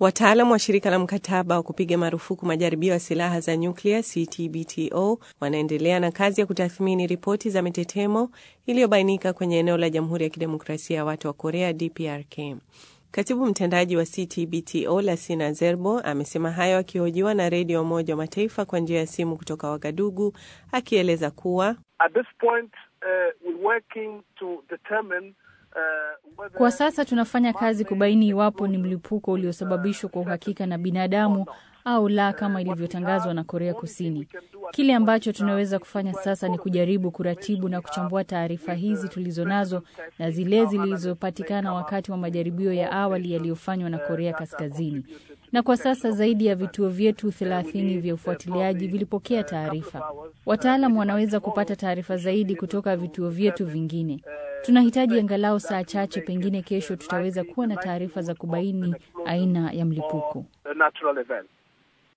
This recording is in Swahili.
Wataalam wa shirika la mkataba wa kupiga marufuku majaribio ya silaha za nyuklia CTBTO wanaendelea na kazi ya kutathmini ripoti za mitetemo iliyobainika kwenye eneo la Jamhuri ya Kidemokrasia ya Watu wa Korea DPRK. Katibu mtendaji wa CTBTO Lassina Zerbo amesema hayo akihojiwa na redio Umoja wa Mataifa kwa njia ya simu kutoka Wagadugu, akieleza kuwa At this point, uh, we're working to determine kwa sasa tunafanya kazi kubaini iwapo ni mlipuko uliosababishwa kwa uhakika na binadamu au la, kama ilivyotangazwa na Korea Kusini. Kile ambacho tunaweza kufanya sasa ni kujaribu kuratibu na kuchambua taarifa hizi tulizonazo na zile zilizopatikana wakati wa majaribio ya awali yaliyofanywa na Korea Kaskazini. Na kwa sasa zaidi ya vituo vyetu thelathini vya ufuatiliaji vilipokea taarifa. Wataalam wanaweza kupata taarifa zaidi kutoka vituo vyetu vingine. Tunahitaji angalau saa chache, pengine kesho tutaweza kuwa na taarifa za kubaini aina ya mlipuko.